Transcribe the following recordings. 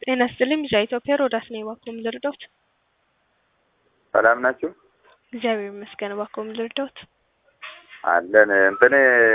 ጤና ይስጥልኝ ቢዛ ኢትዮጵያ ሮዳስ ነኝ። እባክዎ ምን ልርዳዎት? ሰላም ናችሁ? እግዚአብሔር ይመስገን። እባክዎ ምን ልርዳዎት? አለን እንትን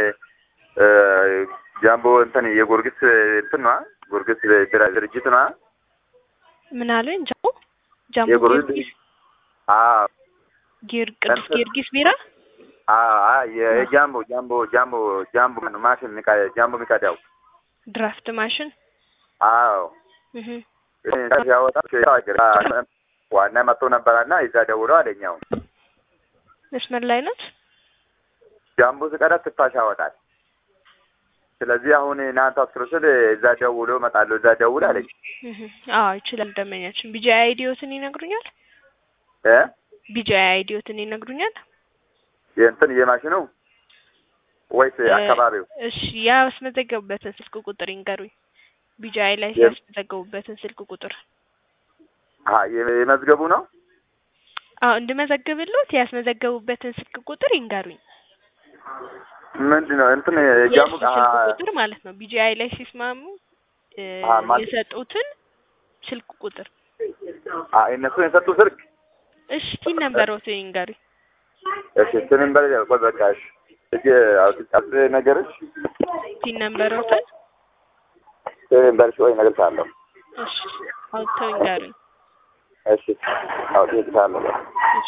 ጃምቦ እንትን የጎርጊስ እንትን ነዋ ጎርጊስ ድርጅት ነዋ። ምን አሉኝ? ጃምቦ ጃምቦ የጎርጊስ ጊዮርጊስ አዎ ጊዮር ቅዱስ ጊዮርጊስ ቢራ አዎ የጃምቦ ጃምቦ ጃምቦ ጃምቦ ማሽን ሚቃ- ጃምቦ ሚቀዳው ድራፍት ማሽን አዎ እህ ያወጣ ዋና መጥቶ ነበረና እዛ ደውሎ አለኛው መስመር ላይ ናት። ጃምቦ ስቀዳ ትፋሽ ያወጣል። ስለዚህ አሁን እናንተ አስሮ ስል እዛ ደውሎ እመጣለሁ እዛ ደውል አለኝ እህ አዎ ይችላል። ደመኛችን ቢጂ አይዲዮትን ይነግሩኛል። እ ቢጂ አይዲዮትን ይነግሩኛል። የእንትን የማሽኑ ወይስ አካባቢው? እሺ ያስመዘገቡበትን ስልክ ቁጥር ይንገሩኝ። ቢጂአይ ላይ ያስመዘገቡበትን ስልክ ቁጥር አ የመዝገቡ ነው። አዎ እንድመዘግብሎት ያስመዘገቡበትን ስልክ ቁጥር ይንገሩኝ። ምንድን ነው እንትን ጃምቦ የእሱ ስልክ ቁጥር ማለት ነው። ቢጂአይ ላይ ሲስማሙ እ አ ማለት- የሰጡትን ስልክ ቁጥር አ እነሱ የሰጡ ስልክ እሺ ቲን ነበረውት ይንገሩኝ። እሺ ስምን በል ቆይ በቃ እሺ እጅ አውጥጣት ነገርሽ ቲን ነበረውትን ስምን በልሽ ወይ ነገር ካለው እሺ አውጥተው ይንገሩኝ። እሺ አውጥቼልሻለሁ እሺ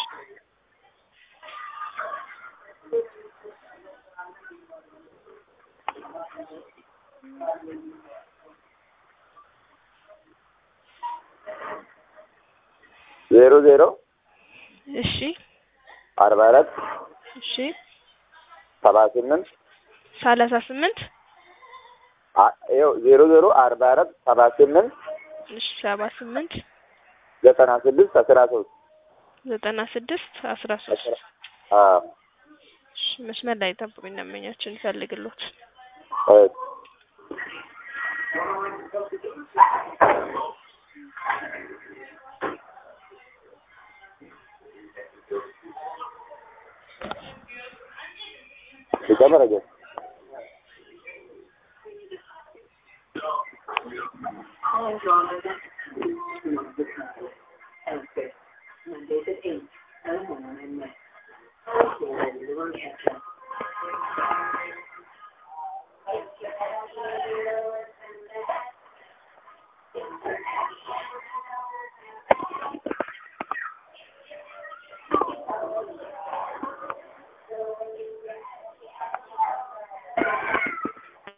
ዜሮ ዜሮ እሺ አርባ አራት እሺ ሰባ ስምንት ሰላሳ ስምንት አ- ይኸው ዜሮ ዜሮ አርባ አራት ሰባ ስምንት እሺ ሰባ ስምንት ዘጠና ስድስት አስራ ሶስት ዘጠና ስድስት አስራ ሶስት አዎ እሺ መስመር ላይ ጠብቁኝ። ደንበኛችን ይፈልግሎት እሺ ሊጨምር አይደል?